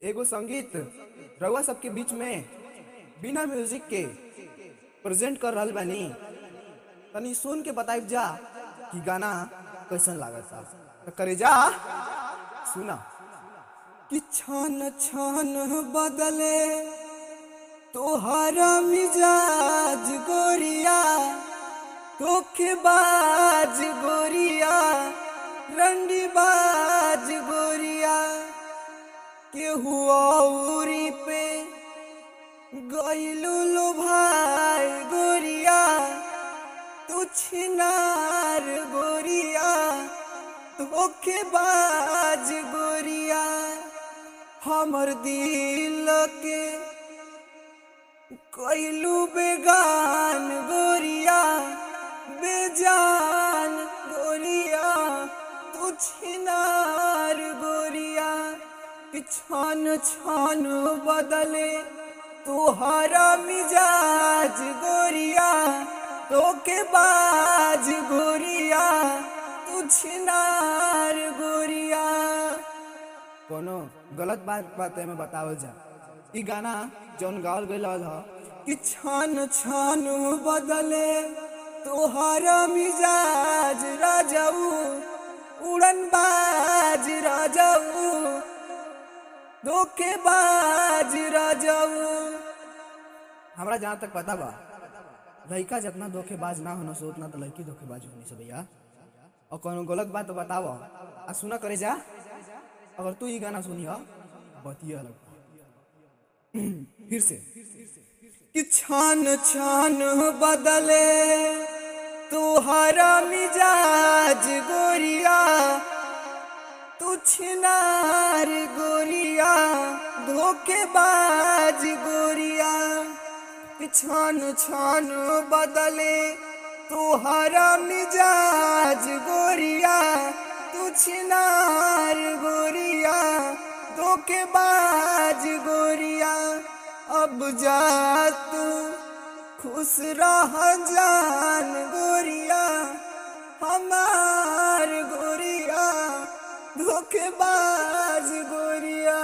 एगो संगीत रउआ सबके बीच में बिना म्यूजिक के प्रेजेंट कर रहल बानी तनी सुन के बताइब जा कि गाना कैसन लागता तो करे जा सुना कि छन छन बदले तोहरा मिजाज गोरिया धोखेबाज गोरिया रंडीबाज गोरिया केहू औरी पे गईलू लो भाई गोरिया तू छिनार गोरिया धोखेबाज गोरिया हमर दिल के कईलू बेगान गोरिया बेजान गोरिया तू छिनार गोरिया कि छन छन बदले तुहरा मिजाज गोरिया तोके बाज गोरिया तू छिनार गोरिया कोनो गलत बात बात में बतावल जा ई गाना जौन गावल गईल ह कि छन छन बदले तोहरा मिजाज राजाऊ उड़न बाज राजाऊ धोखेबाज राजाऊ हमरा जहाँ तक पता बा लड़का जितना धोखेबाज ना होना सो उतना तो लड़की धोखेबाज होनी से भैया और कोनो गलत बात तो बताव आ सुना करे जा अगर तू ये गाना सुनी हो बतिया अलग फिर से कि छान छान बदले तुहरा मिजाज गोरिया तू छिनार गोरिया धोखेबाज गोरिया कि छान छान बदले तुहरा मिजाज गोरिया तू छिनार गोरिया धोखेबाज गोरिया अब जा तू खुश रह जान गोरिया हमार गोरिया धोखेबाज गोरिया